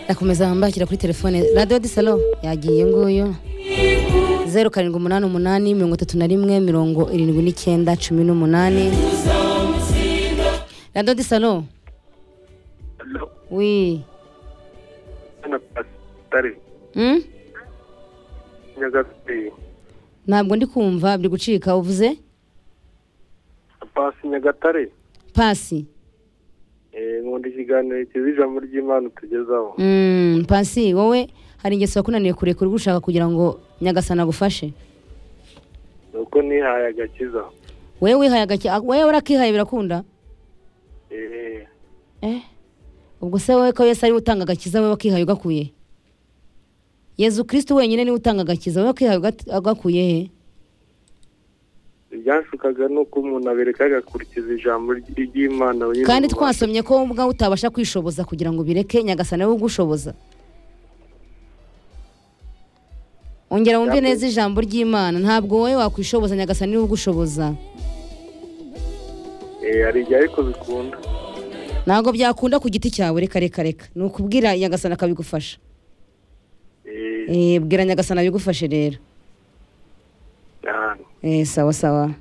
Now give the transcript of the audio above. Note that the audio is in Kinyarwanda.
rakomeza wambakira kuri telefone radiyo disalo yagiye nguyu zeru karindwi umunani umunani mirongo itatu na rimwe mirongo irindwi n'icyenda cumi n'umunani radiyo disalo wi Mm? nyagatare ntabwo ndi kumva biri gucika uvuze pasi nyagatare pasi Eh, nkunda ikiganiro cyiza ijambo ry'imana tugezaho Mm, pasi wowe hari ingeso yakunaniye kurekura ubwo ushaka kugira ngo nyagasana agufashe ni uko nihaye agakiza wewe wihaye agaki ah, wewe urakihaye birakunda Eh, eh ubwo se wowe ko yesu ariwe utanga agakiza wowe wakihaye ugakuye yezu kristo wenyine niwe utanga agakiza wowe wakihaye ugat- ugakuye he ibyashukaga ni uko umuntu abereka agakurikiza ijambo ry- ry'imana wenyine kandi mu bantu. twasomye ko wowe ubwawe utabasha kwishoboza kugira ngo bireke nyagasana wowe ugushoboza ongera wumve Ntabwo- neza ijambo ry'imana ntabwo wowe wakwishoboza nyagasana niwe ugushoboza Eh, hari igihe ariko bikunda ntabwo byakunda ku giti cyawe reka reka reka ni ukubwira nyagasana akabigufasha Eh, Eh, bwira nyagasana abigufashe rero cyane. Eh, sawa sawa